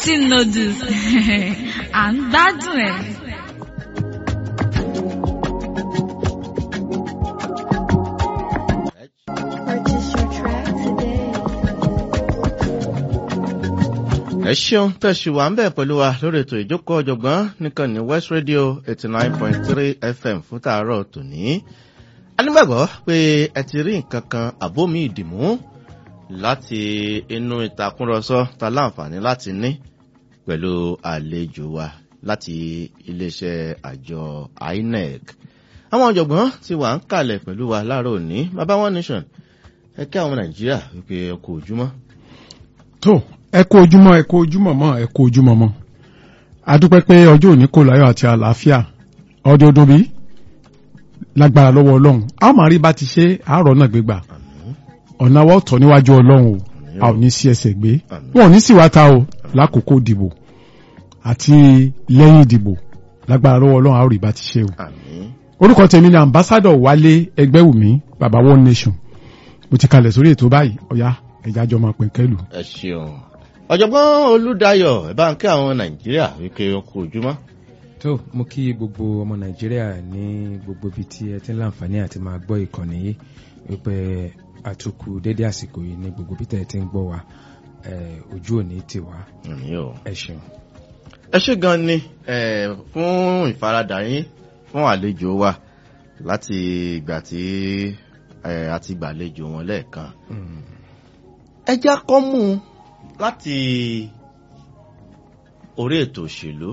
Tasty noodles à ń gbádùn ẹ̀. Purchase your track today. ẹ ṣeun tẹ̀sí wa ń bẹ̀ pẹ̀lú wa lórí ètò ìjókòó ọ̀jọ̀gbọ́n nìkan ní west radio eighty nine point three fm fún tàárọ̀ tòní. a nígbàgbọ́ pé ẹ ti rí nǹkan kan àbómi ìdìmú láti inú ìtàkùrọ̀sọ ta láǹfààní láti ní pẹ̀lú àlejò wa láti iléeṣẹ́ àjọ inec. àwọn ọ̀jọ̀gbọ́n ti wà ń kalẹ̀ pẹ̀lú wa láàárọ̀ òní bàbá one nation ẹ kí àwọn nàìjíríà wípé ẹ kú ojúmọ́. tó ẹ kú ojúmọ́ ẹ kú ojúmọ́ mọ́ ẹ kú ojúmọ́ mọ́ adúpẹ́ pé ọjọ́ òní kò láyọ̀ àti àlàáfíà ọdún ọdún bí lágbára lọ́wọ́ ọlọ́run a ó máa rí bá ti ṣe àárọ̀ náà gbégbà ọ̀nà wa ọ̀tọ̀ níwájú ọlọ́run o a ò ní sí ẹsẹ̀ gbé wọn ò ní sì wá ta o lákòókò ìdìbò àti lẹ́yìn ìdìbò lágbára lọ́wọ́ ọlọ́run a ó rí bá ti ṣe o àmín. orúkọ tèmi ni ambassadọ wálé ẹgbẹ́wùmí baba one nation mo ti kalẹ̀ sórí ètò báyìí ọ̀yá ẹ̀já jọ máa pẹ̀kẹ́lù. ẹ ṣeun ọ̀jọ̀gbọ́n olùdáyọ̀ ẹ bá ń kí àwọn nàìjíríà wípé ẹ kú ojúmọ́. tó mo kí gbogbo ọmọ nàìjíríà ní gbogbo ibi tí ẹ ti ń láǹfààní àti máa gbọ́ ìkànnì yìí wípé àtúkù dédé àsìkò yìí ní gbogbo bí tẹ̀ ẹ ti ń gbọ́ wa eh, ojú òní ti wá àmín o. ẹ ṣeun. ẹ ṣe gan ni eh, fún ìfaradà yín fún àlejò wa láti ìgbà tí eh, a ti gbàlejò wọn lẹ́ẹ̀kan. Mm. ẹ já kọ́ mú un láti orí ètò òṣèlú.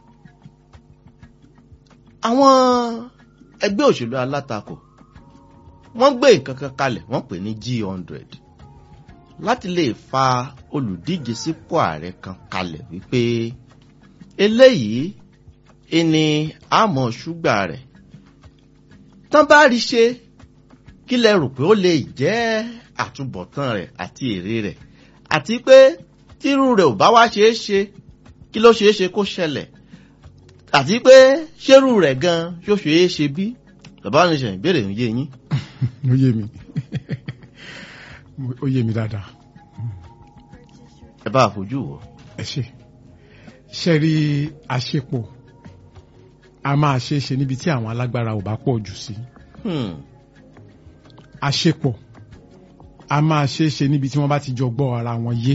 àwọn ẹgbẹ́ òṣèlú alátakò wọ́n gbé nǹkan kan kalẹ̀ wọ́n pè ní g hundred láti lè fa olùdíje sípò ààrẹ kan kalẹ̀ wípé eléyìí ìní àmọ́ ṣúgbà rẹ̀ tán bá rí ṣe kí lẹ rò pé ó lè jẹ́ àtúbọ̀tán rẹ̀ àti èrè rẹ̀ àti pé tírú rẹ̀ ò bá wá ṣeé ṣe kí ló ṣeé ṣe kó ṣẹlẹ̀ àti pé ṣérú rẹ̀ gan ṣó ṣeé ṣe bí bàbá mi ṣe ìbéèrè ń yé yín. ó yé mi ó yé mi dáadáa ẹ bá àfojú wò. ẹ ṣe ṣe rí àṣepọ̀ a máa ṣe é ṣe níbi tí àwọn alágbára ò bá pọ̀ jù sí Hmm. àṣepọ̀ a máa ṣe é ṣe níbi tí wọ́n bá ti jọ gbọ́ ara wọn yé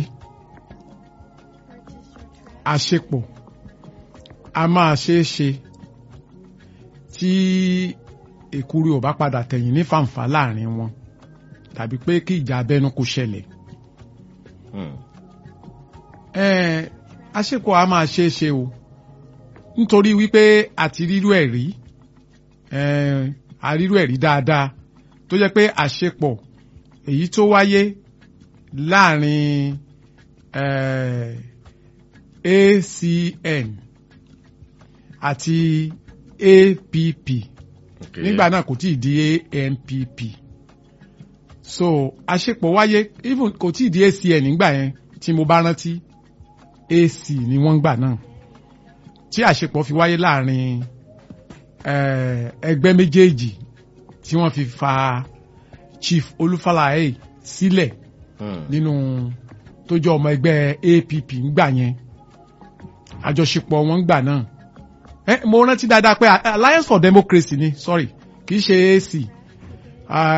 àṣepọ̀ a máa ṣe é ṣe tí èkúrú ò bá padà tẹ̀yìn ní fàǹfà láàrin wọn tàbí pé kí ìjà abẹ́nú kó ṣẹlẹ̀ Hmm. ẹ̀ẹ́n àṣepọ̀ a máa ṣe é ṣe o nítorí wípé àti rírú ẹ̀ rí ẹ̀ẹ́n àrírú ẹ̀ rí dáadáa tó jẹ́ pé àṣepọ̀ èyí tó wáyé láàrin ẹ̀ẹ́ ACN àti APP Okay. nígbà náà kò tí ì di ANPP so àṣepọ̀ wáyé even kò tí ì di ACN nígbà yẹn tí mo bá rántí AC ni wọ́n gbà náà tí àṣepọ̀ fi wáyé láàrin eh, ẹgbẹ́ méjèèjì tí wọ́n fi fa Chief Olúfàlàyé sílẹ̀ Hmm. nínú tó jẹ́ ọmọ ẹgbẹ́ APP ńgbà yẹn àjọṣepọ̀ wọn ńgbà náà ẹ mo rántí dáadáa pé Alliance for Democracy ni sorry kì í ṣe AC